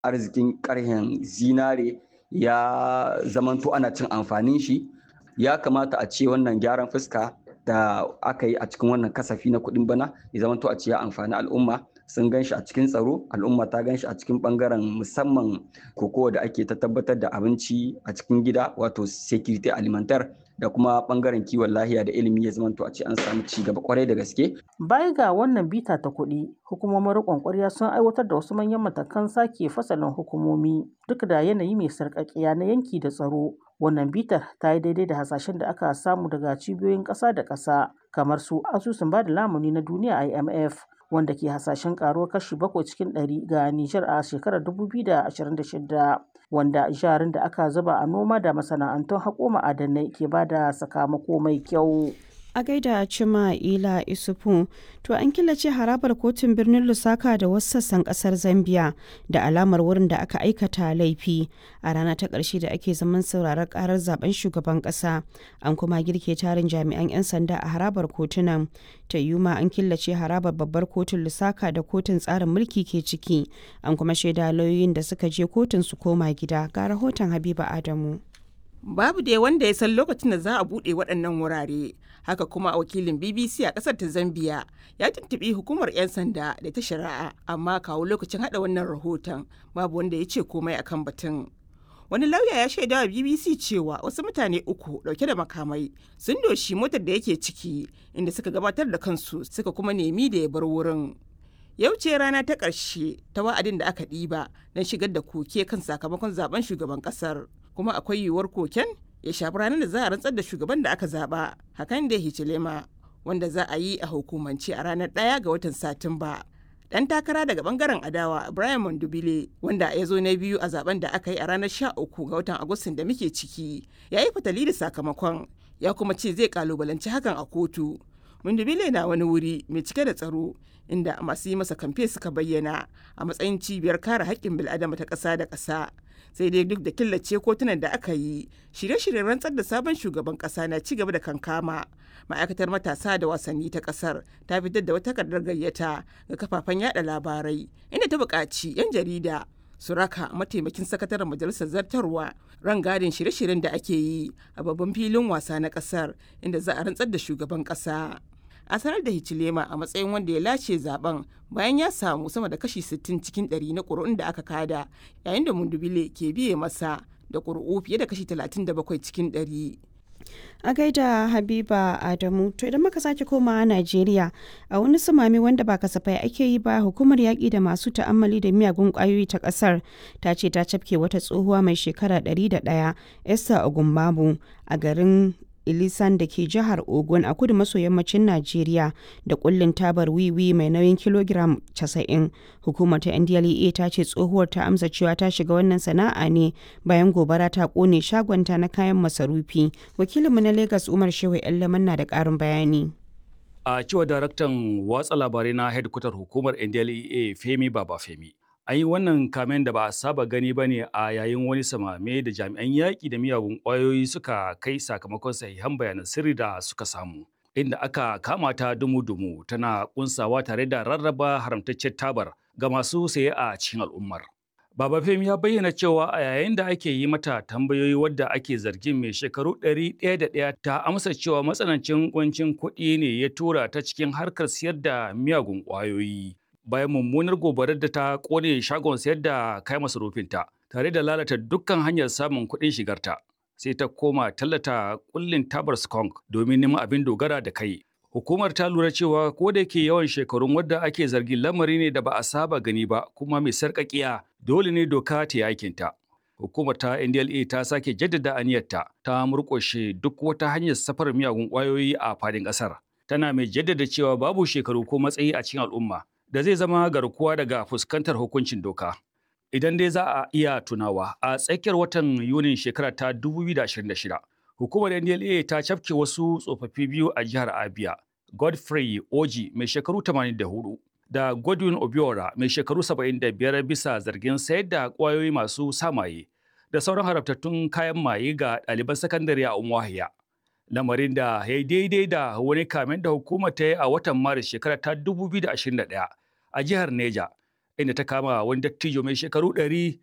arzikin ƙarhen zinare ya zamanto ana cin amfanin shi ya kamata a ce wannan gyaran fuska da aka yi a cikin wannan kasafi na kuɗin bana ya zamanto a ce ya amfani al'umma sun gan shi a cikin tsaro al'umma ta gan shi a cikin bangaren musamman kokowa da ake ta tabbatar da abinci a cikin gida wato security alimentar da kuma bangaren kiwon lahiya da ilimi ya zamanto a ce an samu ci gaba kwarai da gaske. Baya ga wannan bita ta kuɗi, hukumomin riƙon ƙwarya sun aiwatar da wasu manyan matakan sake fasalin hukumomi duk da yanayi mai sarƙaƙiya na yanki da tsaro. Wannan bitar ta yi daidai da hasashen da aka samu daga cibiyoyin ƙasa da ƙasa kamar su asusun ba da lamuni na duniya IMF wanda ke hasashen karuwar kashi bakwai cikin ɗari ga Nijar a shekarar 2026 wanda jarin da aka zuba a noma da masana'antun haƙo ma'adanai ke ba da sakamako mai kyau. a gaida cima ila isufu to an killace harabar kotun birnin lusaka da wasu sassan kasar zambia da alamar wurin da aka aikata laifi a rana ta ƙarshe da ake zaman sauraron karar zaben shugaban ƙasa an kuma girke tarin jami'an 'yan sanda a harabar kotunan ta yuma an killace harabar babbar kotun lusaka da kotun tsarin mulki ke ciki an kuma shaida lauyoyin da suka je kotun su koma gida ga rahoton habiba adamu babu dai wanda ya san lokacin da za a buɗe waɗannan wurare haka kuma wakilin bbc a ƙasar ta zambia ya tuntuɓi hukumar 'yan sanda da ta shari'a amma kawo lokacin haɗa wannan rahoton babu wanda ya ce komai akan batun wani lauya ya shaida wa bbc cewa wasu mutane uku ɗauke da makamai sun doshi motar da yake ciki inda suka gabatar da kansu suka kuma nemi da ya bar wurin yau ce rana ta ƙarshe ta wa'adin da aka ɗiba don shigar da koke kan sakamakon zaben shugaban ƙasar kuma akwai yiwuwar koken ya shafi ranar da za a rantsar da shugaban da aka zaba hakan da hichilema wanda za a yi a hukumance a ranar ɗaya ga watan satumba dan takara daga bangaren adawa brian mondubile wanda ya zo na biyu a zaben da aka yi a ranar 13 ga watan agustin da muke ciki ya yi fatali da sakamakon ya kuma ce zai kalubalanci hakan a kotu mondubile na wani wuri mai cike da tsaro inda masu yi masa kamfe suka bayyana a matsayin cibiyar kare haƙƙin bil'adama ta ƙasa da ƙasa sai dai duk da killace kotunan da aka yi shirye-shiryen rantsar da sabon shugaban kasa na ci gaba da kankama ma'aikatar matasa da wasanni ta kasar ta fitar da wata takardar gayyata ga kafafen yada labarai inda ta buƙaci 'yan jarida su raka mataimakin sakataren majalisar zartarwa rangadin shirye-shiryen da ake yi a babban filin wasa na kasar inda za a rantsar da shugaban kasa a sanar da Hichilema a matsayin wanda ya lace zaben bayan ya samu sama da kashi 60 cikin 100 na ƙuri'un da aka kada yayin da Mundubile ke biye masa da ƙuri'u fiye da kashi 37 cikin 100. a gaida habiba adamu to idan muka sake komawa najeriya a wani sumami wanda ba kasafai ake yi ba hukumar yaƙi da masu ta'ammali da miyagun ƙwayoyi ta ƙasar ta ce ta cafke wata tsohuwa mai shekara 101 esther ogunbabu a garin ilisan da ke jihar ogun a kudu maso yammacin najeriya da kullin tabar wiwi mai nauyin kilogiram 90 hukumar ta ndlea ta ce tsohuwar ta amsa cewa ta shiga wannan sana'a ne bayan gobara ta kone shagonta na kayan masarufi wakilinmu na lagos umar shehu yan na da karin bayani a cewa daraktan watsa labarai na hedkwatar hukumar ndlea femi baba femi an yi wannan kamen da ba a saba gani ba ne a yayin wani samame da jami'an yaƙi da miyagun ƙwayoyi suka kai sakamakon sahihan bayanan sirri da suka samu inda aka kama ta dumu-dumu tana kunsawa tare da rarraba haramtaccen tabar ga masu saye a cikin al'ummar. Baba Femi ya bayyana cewa a yayin da ake yi mata tambayoyi wadda ake zargin mai shekaru ɗari ɗaya da ɗaya ta amsa cewa matsanancin kuncin kuɗi ne ya tura ta cikin harkar siyar da miyagun ƙwayoyi. bayan mummunar gobarar da ta kone shagon sayar da kayan masarufinta tare da lalata dukkan hanyar samun kuɗin shigarta sai ta koma tallata kullin tabar skunk domin neman abin dogara da kai hukumar ta lura cewa ko da yake yawan shekarun wadda ake zargin lamari ne da ba a saba gani ba kuma mai sarƙaƙiya dole ne doka ta yi aikinta hukumar ta ndla ta sake jaddada aniyarta ta murƙushe duk wata hanyar safar miyagun ƙwayoyi a fadin ƙasar tana mai jaddada cewa babu shekaru ko matsayi a cikin al'umma da zai zama garkuwa daga fuskantar hukuncin doka. Idan dai za a iya tunawa a tsakiyar watan Yunin shekara ta 2026, hukumar NDLA ta cafke wasu tsofaffi biyu a jihar Abia, Godfrey Oji mai shekaru 84 da Godwin Obiora mai shekaru 75 bisa zargin sayar da ƙwayoyi masu samaye da sauran harabtattun kayan maye ga ɗaliban sakandare a Umuahia. Lamarin da ya yi daidai da wani kamen da hukumar ta yi a watan Maris shekara ta 2021 a jihar Neja, inda ta kama wani dattijo mai shekaru ɗari